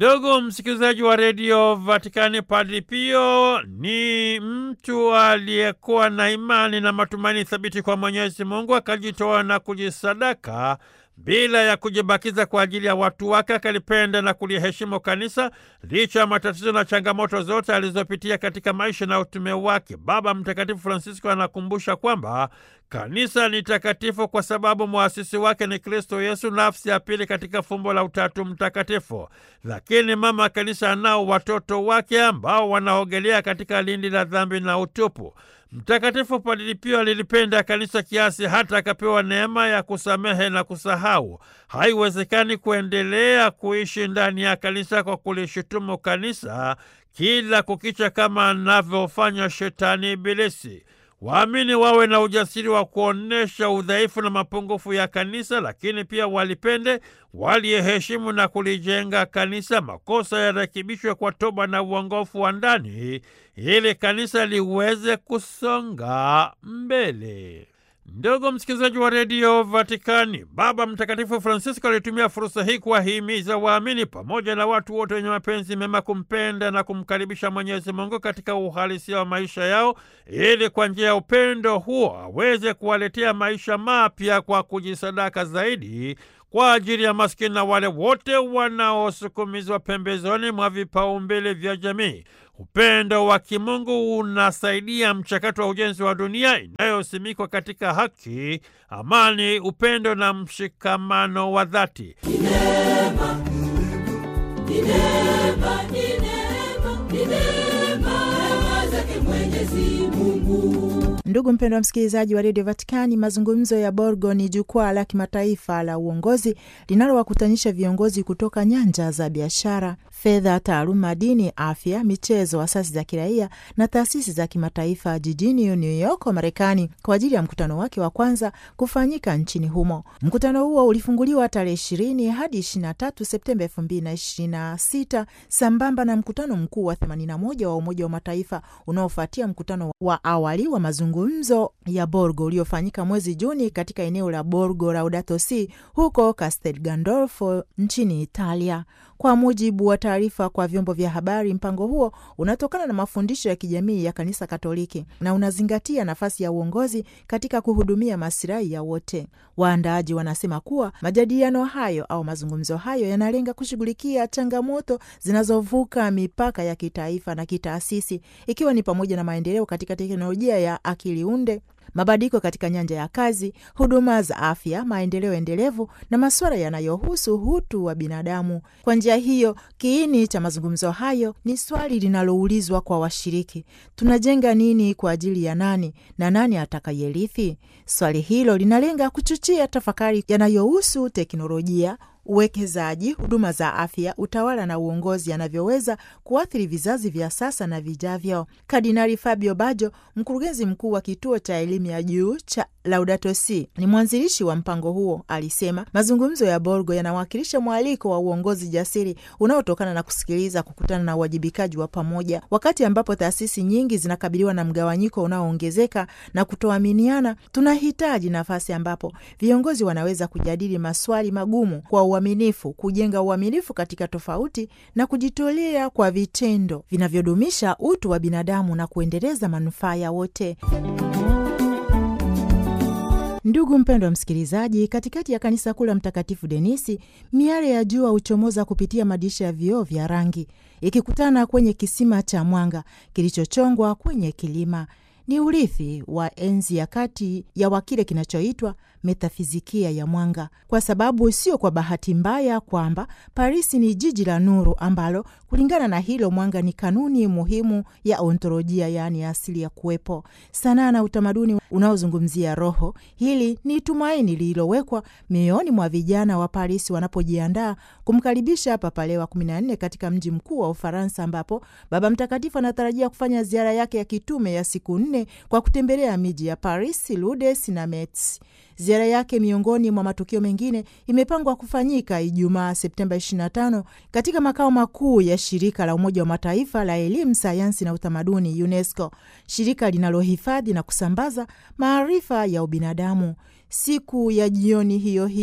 Ndugu msikilizaji wa redio Vatikani, Padri Pio ni mtu aliyekuwa na imani na matumaini thabiti kwa Mwenyezi Mungu, akajitoa na kujisadaka bila ya kujibakiza kwa ajili ya watu wake. Akalipenda na kuliheshimu kanisa licha ya matatizo na changamoto zote alizopitia katika maisha na utume wake. Baba Mtakatifu Francisco anakumbusha kwamba kanisa ni takatifu kwa sababu mwasisi wake ni Kristo Yesu, nafsi ya pili katika fumbo la Utatu Mtakatifu. Lakini mama kanisa anao watoto wake ambao wanaogelea katika lindi la dhambi na utupu. Mtakatifu Padri Pio alilipenda kanisa kiasi hata akapewa neema ya kusamehe na kusahau. Haiwezekani kuendelea kuishi ndani ya kanisa kwa kulishutumu kanisa kila kukicha kama anavyofanya shetani Ibilisi. Waamini wawe na ujasiri wa kuonyesha udhaifu na mapungufu ya kanisa, lakini pia walipende, waliheshimu na kulijenga kanisa. Makosa yarekebishwe kwa toba na uongofu wa ndani, ili kanisa liweze kusonga mbele. Ndugu msikilizaji wa redio Vatikani, Baba Mtakatifu Francisco alitumia fursa hii kuwahimiza waamini pamoja na watu wote wenye mapenzi mema kumpenda na kumkaribisha Mwenyezi Mungu katika uhalisia wa maisha yao, ili kwa njia ya upendo huo aweze kuwaletea maisha mapya kwa kujisadaka zaidi kwa ajili ya maskini na wale wote wanaosukumizwa pembezoni mwa vipaumbele vya jamii. Upendo wa kimungu unasaidia mchakato wa ujenzi wa dunia inayosimikwa katika haki, amani, upendo na mshikamano wa dhati. Ndugu mpendwa msikilizaji wa redio Vatikani, mazungumzo ya Borgo ni jukwaa la kimataifa la uongozi linalowakutanisha viongozi kutoka nyanja za biashara, fedha, taaluma, dini, afya, michezo, asasi za kiraia na taasisi za kimataifa jijini New York, Marekani, kwa ajili ya mkutano wake wa kwanza kufanyika nchini humo. Mkutano huo ulifunguliwa tarehe ishirini hadi ishirini na tatu Septemba elfu mbili na ishirini na sita sambamba na mkutano mkuu wa themanini na moja wa Umoja wa Mataifa unaofuatia mkutano wa awali wa mazungumzo ya Borgo uliofanyika mwezi Juni katika eneo la Borgo Laudato Si huko Castel Gandolfo nchini Italia. Kwa mujibu wa taarifa kwa vyombo vya habari, mpango huo unatokana na mafundisho ya kijamii ya Kanisa Katoliki na unazingatia nafasi ya uongozi katika kuhudumia masilahi ya wote. Waandaaji wanasema kuwa majadiliano hayo au mazungumzo hayo yanalenga kushughulikia changamoto zinazovuka mipaka ya kitaifa na kitaasisi, ikiwa ni pamoja na maendeleo katika teknolojia ya akili unde mabadiliko katika nyanja ya kazi, huduma za afya, maendeleo endelevu na masuala yanayohusu utu wa binadamu. Kwa njia hiyo, kiini cha mazungumzo hayo ni swali linaloulizwa kwa washiriki: tunajenga nini kwa ajili ya nani na nani atakayerithi? Swali hilo linalenga kuchochea tafakari yanayohusu teknolojia uwekezaji, huduma za afya, utawala na uongozi yanavyoweza kuathiri vizazi vya sasa na vijavyo. Kardinali Fabio Bajo, mkurugenzi mkuu wa kituo cha elimu ya juu cha Laudato Si, ni mwanzilishi wa mpango huo, alisema mazungumzo ya Borgo yanawakilisha mwaliko wa uongozi jasiri unaotokana na kusikiliza, kukutana na uwajibikaji wa pamoja. Wakati ambapo taasisi nyingi zinakabiliwa na mgawanyiko unaoongezeka na kutoaminiana, tunahitaji nafasi ambapo viongozi wanaweza kujadili maswali magumu kwa uaminifu, kujenga uaminifu katika tofauti na kujitolea kwa vitendo vinavyodumisha utu wa binadamu na kuendeleza manufaa ya wote. Ndugu mpendwa msikilizaji, katikati ya kanisa kuu la Mtakatifu Denisi, miale ya jua huchomoza kupitia madirisha ya vioo vya rangi, ikikutana kwenye kisima cha mwanga kilichochongwa kwenye kilima. Ni urithi wa enzi ya kati ya wa kile kinachoitwa metafizikia ya mwanga, kwa sababu sio kwa bahati mbaya kwamba Parisi ni jiji la nuru ambalo kulingana na hilo mwanga ni kanuni muhimu ya ontolojia, yaani asili ya kuwepo. Sanaa na utamaduni unaozungumzia roho, hili ni tumaini lililowekwa mioyoni mwa vijana wa Parisi wanapojiandaa kumkaribisha Papa Leo wa kumi na nne katika mji mkuu wa Ufaransa, ambapo Baba Mtakatifu anatarajia kufanya ziara yake ya kitume ya siku nne kwa kutembelea miji ya Paris, Lourdes na Metz. Ziara yake miongoni mwa matukio mengine imepangwa kufanyika Ijumaa Septemba 25 katika makao makuu ya shirika la Umoja wa Mataifa la elimu, sayansi na utamaduni UNESCO, shirika linalohifadhi na kusambaza maarifa ya ubinadamu. Siku ya jioni hiyo hiyo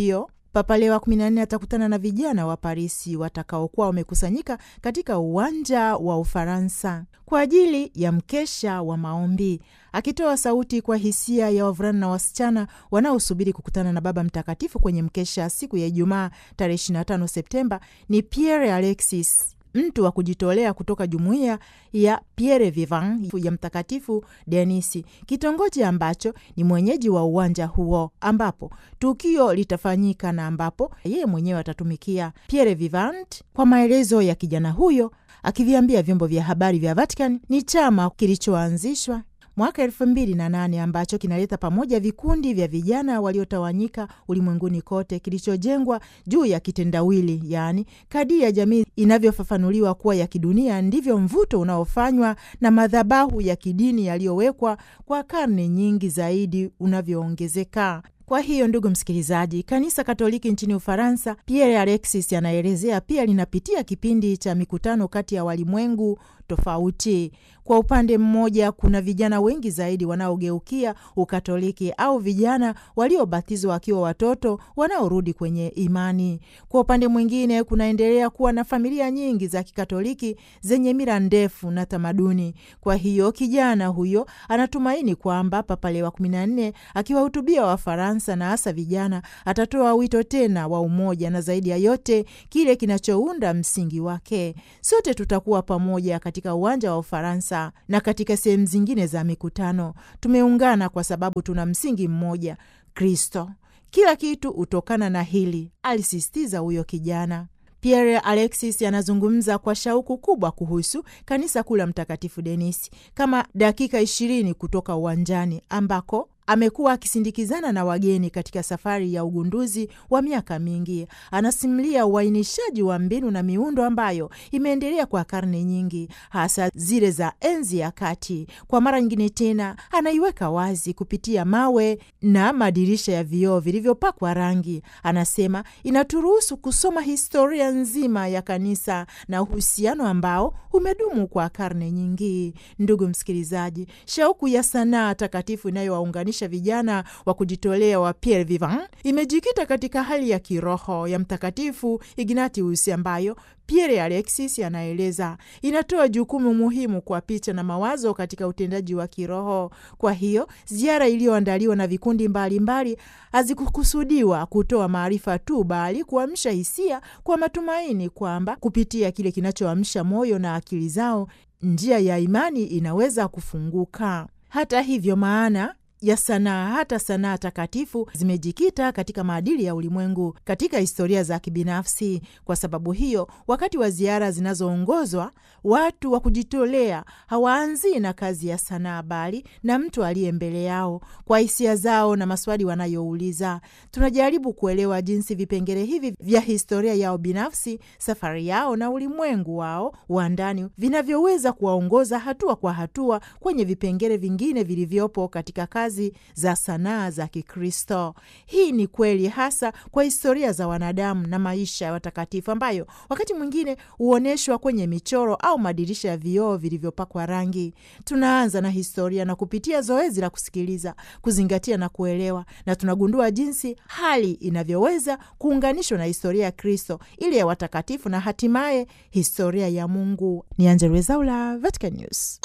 Papa Leo wa 14 atakutana na vijana wa Parisi watakaokuwa wamekusanyika katika uwanja wa Ufaransa kwa ajili ya mkesha wa maombi, akitoa sauti kwa hisia ya wavulana na wasichana wanaosubiri kukutana na Baba Mtakatifu kwenye mkesha siku ya Ijumaa tarehe 25 Septemba. Ni Pierre Alexis mtu wa kujitolea kutoka jumuiya ya Pierre Vivant ya Mtakatifu Denisi, kitongoji ambacho ni mwenyeji wa uwanja huo ambapo tukio litafanyika na ambapo yeye mwenyewe atatumikia. Pierre Vivant, kwa maelezo ya kijana huyo, akiviambia vyombo vya habari vya Vatican, ni chama kilichoanzishwa mwaka elfu mbili na nane ambacho kinaleta pamoja vikundi vya vijana waliotawanyika ulimwenguni kote, kilichojengwa juu ya kitendawili, yaani kadiri ya jamii inavyofafanuliwa kuwa ya kidunia ndivyo mvuto unaofanywa na madhabahu ya kidini yaliyowekwa kwa karne nyingi zaidi unavyoongezeka. Kwa hiyo ndugu msikilizaji, kanisa Katoliki nchini Ufaransa, Pierre Alexis anaelezea pia linapitia kipindi cha mikutano kati ya walimwengu tofauti. Kwa upande mmoja, kuna vijana wengi zaidi wanaogeukia Ukatoliki au vijana waliobatizwa wakiwa watoto wanaorudi kwenye imani. Kwa upande mwingine, kunaendelea kuwa na familia nyingi za Kikatoliki zenye mila ndefu na tamaduni. Kwa hiyo kijana huyo anatumaini kwamba Papa Leo wa 14 akiwahutubia Wafaransa na hasa vijana, atatoa wito tena wa umoja na zaidi ya yote kile kinachounda msingi wake. Sote tutakuwa pamoja katika uwanja wa Ufaransa na katika sehemu zingine za mikutano. Tumeungana kwa sababu tuna msingi mmoja, Kristo. Kila kitu hutokana na hili, alisisitiza huyo kijana. Pierre Alexis anazungumza kwa shauku kubwa kuhusu kanisa kuu la Mtakatifu Denisi kama dakika ishirini kutoka uwanjani ambako amekuwa akisindikizana na wageni katika safari ya ugunduzi wa miaka mingi. Anasimulia uainishaji wa mbinu na miundo ambayo imeendelea kwa karne nyingi, hasa zile za enzi ya kati. Kwa mara nyingine tena, anaiweka wazi kupitia mawe na madirisha ya vioo vilivyopakwa rangi. Anasema inaturuhusu kusoma historia nzima ya kanisa na uhusiano ambao umedumu kwa karne nyingi. Ndugu msikilizaji, shauku ya sanaa takatifu inayowaunganisha vijana wa kujitolea wa Pierre Vivant imejikita katika hali ya kiroho ya Mtakatifu Ignatius ambayo Pierre Alexis anaeleza inatoa jukumu muhimu kwa picha na mawazo katika utendaji wa kiroho. Kwa hiyo ziara iliyoandaliwa na vikundi mbalimbali hazikukusudiwa kutoa maarifa tu, bali kuamsha hisia kwa matumaini kwamba kupitia kile kinachoamsha moyo na akili zao, njia ya imani inaweza kufunguka. Hata hivyo, maana ya sanaa hata sanaa takatifu zimejikita katika maadili ya ulimwengu katika historia za kibinafsi. Kwa sababu hiyo, wakati wa ziara zinazoongozwa, watu wa kujitolea hawaanzii na kazi ya sanaa, bali na mtu aliye mbele yao. Kwa hisia zao na maswali wanayouliza, tunajaribu kuelewa jinsi vipengele hivi vya historia yao binafsi, safari yao na ulimwengu wao wa ndani vinavyoweza kuwaongoza hatua kwa hatua kwenye vipengele vingine vilivyopo katika kazi za sanaa za Kikristo. Hii ni kweli hasa kwa historia za wanadamu na maisha ya watakatifu ambayo wakati mwingine huonyeshwa kwenye michoro au madirisha ya vioo vilivyopakwa rangi. Tunaanza na historia na kupitia zoezi la kusikiliza, kuzingatia na kuelewa, na tunagundua jinsi hali inavyoweza kuunganishwa na historia ya Kristo, ile ya watakatifu na hatimaye historia ya Mungu. Ni Angella Rwezaula, Vatican News.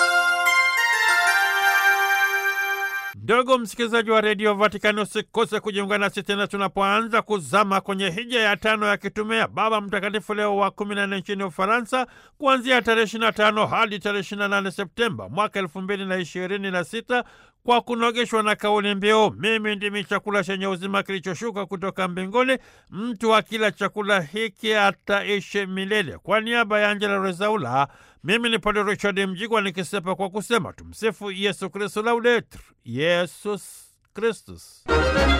Ndugu msikilizaji wa redio Vatikani, usikose kujiunga nasi tena tunapoanza kuzama kwenye hija ya tano ya kitume ya Baba Mtakatifu Leo wa kumi na nne nchini Ufaransa, kuanzia tarehe ishirini na tano hadi tarehe ishirini na nane Septemba mwaka elfu mbili na ishirini na sita kwa kunogeshwa na kauli mbiu mimi ndimi chakula chenye uzima kilichoshuka kutoka mbinguni, mtu akila chakula hiki ataishi milele. Kwa niaba ya Angela Rezaula, mimi ni Padre Richard Mjigwa nikisepa kwa kusema tumsifu Yesu Kristu, laudetur Yesus Kristus.